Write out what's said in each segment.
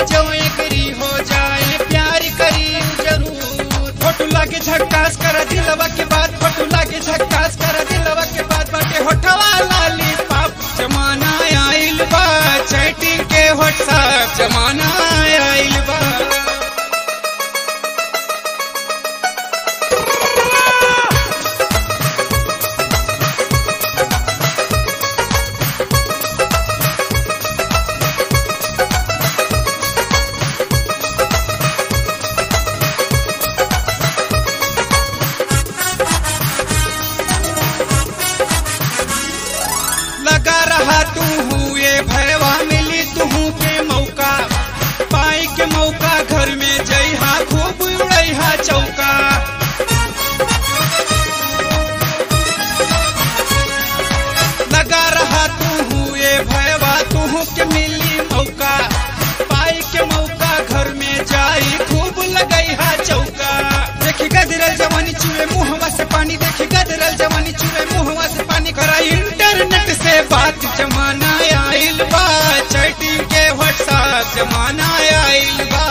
जो एग्री हो जाए प्यार करी जरूर फोटो लागे झक्कास कर दिलवा के बाद फोटो लागे झक्कास कर दिलवा के बाद बाटे होठवा लाली पाप जमाना आइल बा चैटिंग के व्हाट्सएप जमाना आइल बा लगा रहा तू हुए भयवा मिली तू के मौका पाई के मौका घर में जइहा खूब उड़ैहा चौका लगा रहा तू हुए भयवा तू के मिली मौका पाई के मौका घर में जाई खूब लगैहा चौका देखी गदरल जवानी चूहे मुहवा से पानी देखी गदरल जवानी चूहे मुहवा से पानी करा इंटरनेट से बात जमाना आइल बा चैटिंग के व्हाट्सएप जमाना आइल बा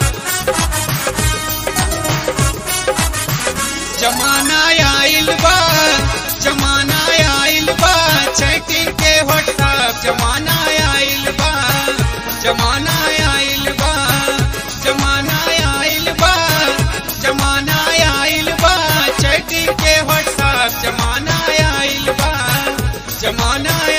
जमाना आइल बा जमाना आइल बा चैटिंग के व्हाट्सएप जमाना आइल बा जमाना आइल बा जमाना आइल बा जमाना आइल बा चैटिंग के व्हाट्सएप जमाना आइल बा जमाना